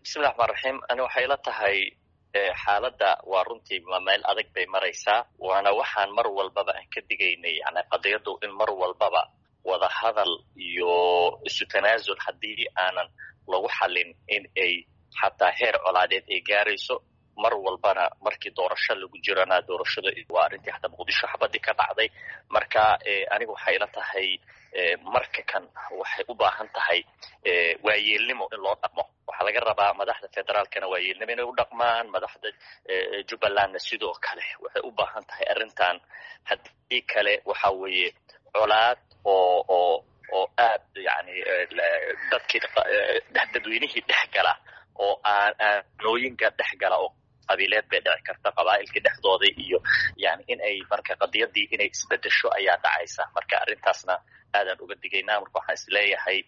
bismillahi raxmaan raxiim ani waxay ila tahay xaaladda waa runtii meel adag bay maraysaa waana waxaan mar walbaba aan ka digaynay yani qadiyaddu in mar walbaba wada hadal iyo isu tanaasul haddii aanan lagu xalin in ay xataa heer colaadeed ay gaarayso mar walbana markii doorasho lagu jirana doorashada waa arrintii hataa muqdisho xabadii ka dhacday marka aniga waxay ila tahay marka kan waxay u baahan tahay waayeelnimo in loo dhaqmo waxaa laga rabaa madaxda federaalkana waayeelnimo inay u dhaqmaan madaxda jubbalandna sidoo kale waxay u baahan tahay arrintan haddii kale waxa weeye colaad oo oo oo aad yani dadkii dadweynihii dhex gala oo aanooyinka dhex gala oo qabiileed bay dhici karta qabaa'ilkii dhexdooda iyo yani in ay marka qadiyadii inay isbedesho ayaa dhacaysa marka arrintaasna aadaan uga digaynaa marka waxaan isleeyahay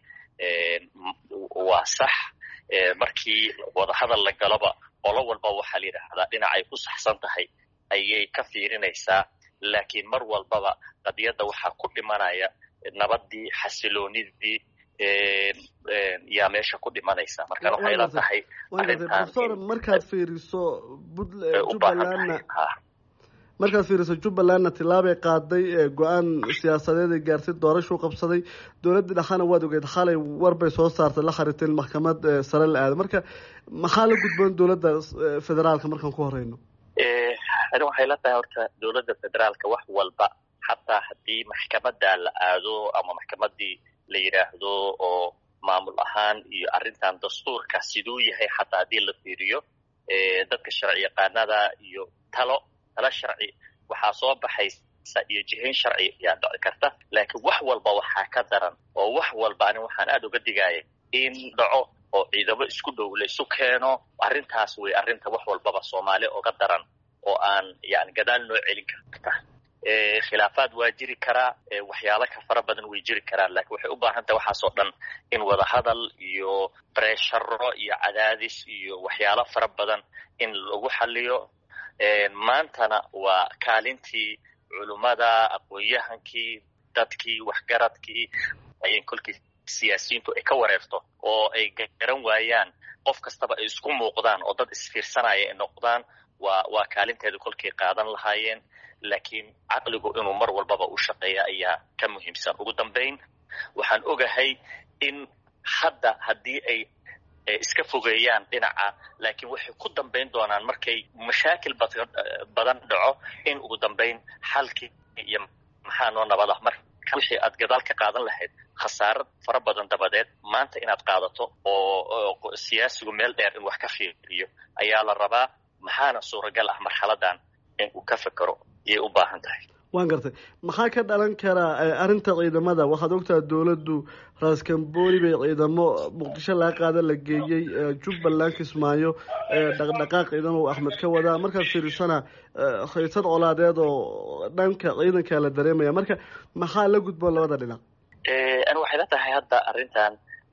waa sax markii wadahadal la galoba qolo walba waxaa la yidhaahdaa dhinacay ku saxsan tahay ayay ka fiirinaysaa laakiin mar walbaba qadiyadda waxaa ku dhimanaya nabadii xasiloonidii yaa meesha ku dhimanaysa marka waxay la tahay profesor markaad fiiriso jubbalandna markaad fiiriso jubbalandna tilaabay qaaday go-aan siyaasadeed ay gaartay doorashuu qabsaday dowladdii dhexana waad ogeed xalay warbay soo saartay la khariteen maxkamad sare la aado marka maxaa la gudboon dowladda federaalka markaan ku horeyno ani waxay la tahay horta dowladda federaalka wax walba xataa haddii maxkamadda la aado ama maxkamadii la yidhaahdo oo maamul ahaan iyo arrintan dastuurka siduu yahay xataa haddii la fiiriyo dadka sharci yaqaanada iyo talo talo sharci waxaa soo baxaysa iyo jihayn sharci ayaa dhici karta laakiin wax walba waxaa ka daran oo wax walba ani waxaan aada uga digaya in dhaco oo ciidamo isku dhow laysu keeno arrintaas wey arrinta wax walbaba soomaali oga daran oo aan yani gadaal noo celin karta khilaafaad waa jiri karaa waxyaalo ka fara badan way jiri karaan lakiin waxay u baahan tahay waxaasoo dhan in wada hadal iyo bresharo iyo cadaadis iyo waxyaalo fara badan in lagu xaliyo maantana waa kaalintii culummada aqoon-yahankii dadkii waxgaradkii ayay kolkii siyaasiyiintu ay ka wareerto oo ay garan waayaan qof kastaba ay isku muuqdaan oo dad isfiirsanaya ay noqdaan waa waa kaalinteeda kolkay qaadan lahaayeen laakiin caqligu inuu mar walbaba u shaqeeya ayaa ka muhiimsan ugu dambayn waxaan ogahay in hadda haddii ay iska fogeeyaan dhinaca laakiin waxay ku dambayn doonaan markay mashaakil badan dhaco in ugu dambayn xalkii iyo maxaa noo nabad ah marka wixii aad gadaal ka qaadan lahayd khasaaro fara badan dabadeed maanta inaad qaadato oo siyaasigu meel dheer in wax ka fiiriyo ayaa la rabaa maxaana suuragal ah marxaladan in uu ka fekero iyay u baahan tahay waan gartay maxaa ka dhalan karaa arrinta ciidamada waxaad ogtaha dowladdu raaskambooni bay ciidamo muqdisho laga qaada la geeyey jubbaland kismaayo dhaqdhaqaaq ciidan oo axmed ka wadaa markaad fiirisana haysad colaadeed oo dhanka ciidanka la dareemaya marka maxaa la gudboon labada dhinac ani waxay la tahay hadda arrintan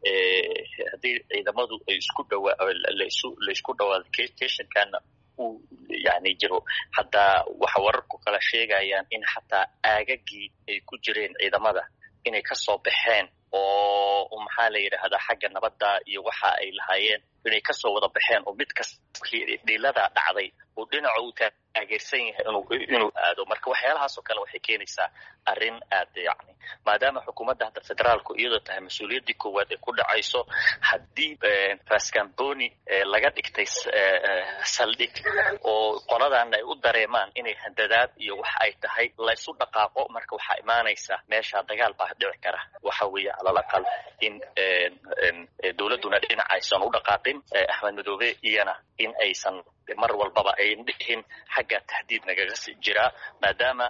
haddii ciidamadu ay isku dhawaa lasu laysku dhawaado stationkana uu yani jiro haddaa waxa wararku kala sheegayaan in xataa aagagii ay ku jireen ciidamada inay kasoo baxeen oo maxaa la yidhaahdaa xagga nabadda iyo waxa ay lahaayeen inay kasoo wada baxeen oo mid kasta dhiilada dhacday uu dhinaca uu taageersan yahay inuu inuu aado marka waxyaalahaas oo kale waxay keenaysaa arrin aad yani maadaama xukuumadda hadda federaalku iyadoo tahay mas-uuliyaddii koowaad ay ku dhacayso haddii rascamboni laga dhigtay saldhig oo qoladaana ay u dareemaan inay handadaad iyo wax ay tahay laysu dhaqaaqo marka waxaa imaanaysa meesha dagaal baa dhici kara waxa weeye calal aqal in dowladduna dhinac aysan u dhaqaaqin axmed madoobe iyana in aysan mar walbaba ayn dhihin xagga tahdiid nagaga jiraa maadaama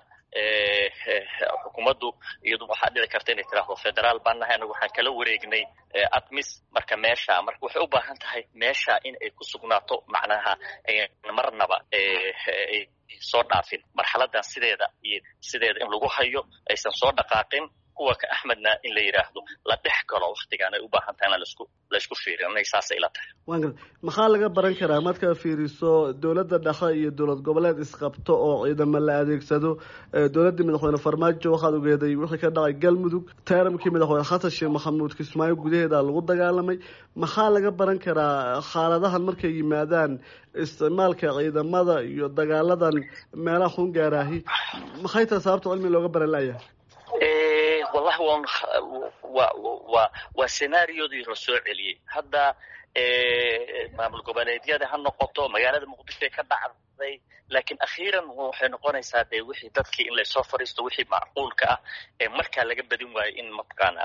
xukuumaddu iyadu waxaa dhici karta inay tiraahdo federaal baan nahay anagu waxaan kala wareegnay admis marka meesha marka waxay u baahan tahay meesha in ay ku sugnaato macnaha marnaba soo dhaafin marxaladan sideeda iyo sideeda in lagu hayo aysan soo dhaqaaqin kuwa ka axmedna in la yidhaahdo la dhex galo waktigaan ay u baahan tahay in lasku laysku fiiriyo inay saasay ila tahay waan garta maxaa laga baran karaa markaad fiiriso dowladda dhexe iyo dowlad goboleed isqabto oo ciidamo la adeegsado dowladdii madaxweyne farmaajo waxaad ogeeday wixii ka dhacay galmudug taaramkii madaxweyne xasan sheekh maxamuud kismaayo gudaheeda lagu dagaalamay maxaa laga baran karaa xaaladahan markay yimaadaan isticmaalka ciidamada iyo dagaaladan meelaha xun gaaraahi maxay tahay sababta cilmi looga baran layahay wallahi wan wa wa waa senaariyodii la soo celiyey hadda maamul goboleedyada ha noqoto magaalada muqdishoe ka dhacday laakiin akhiiran waxay noqonaysaa dee wixii dadkii in laysoo fariisto wixii macquulka ah ee markaa laga badin waayo in mataqaana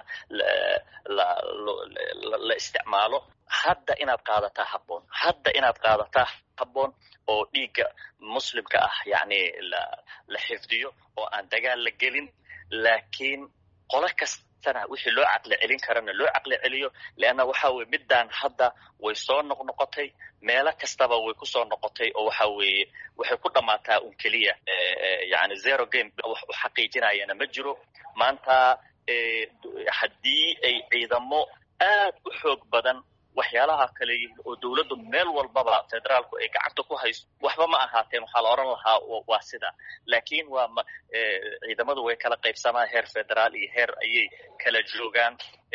la isticmaalo hadda inaad qaadataa habboon hadda inaad qaadataa habboon oo dhiigga muslimka ah yacni la la xifdiyo oo aan dagaal la gelin laakiin qolo kastana wixii loo caqli celin karana loo caqli celiyo leanna waxa weye middaan hadda way soo noqnoqotay meelo kastaba way kusoo noqotay oo waxa weeye waxay ku dhammaataa un keliya yani zero game wax u xaqiijinayana ma jiro maanta haddii ay ciidamo aad u xoog badan waxyaalaha kale yihiin oo dawladdu meel walbaba federaalku ay gacanta ku hayso waxba ma ahaateen waxaa la odhan lahaa waa sida laakiin waa ma ciidamadu way kala qaybsamaan heer federaal iyo heer ayay kala joogaan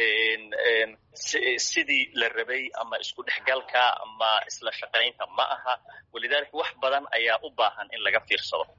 sidii la rabay ama isku dhexgalka ama isla shaqaynta ma aha walidaalika wax badan ayaa u baahan in laga fiirsado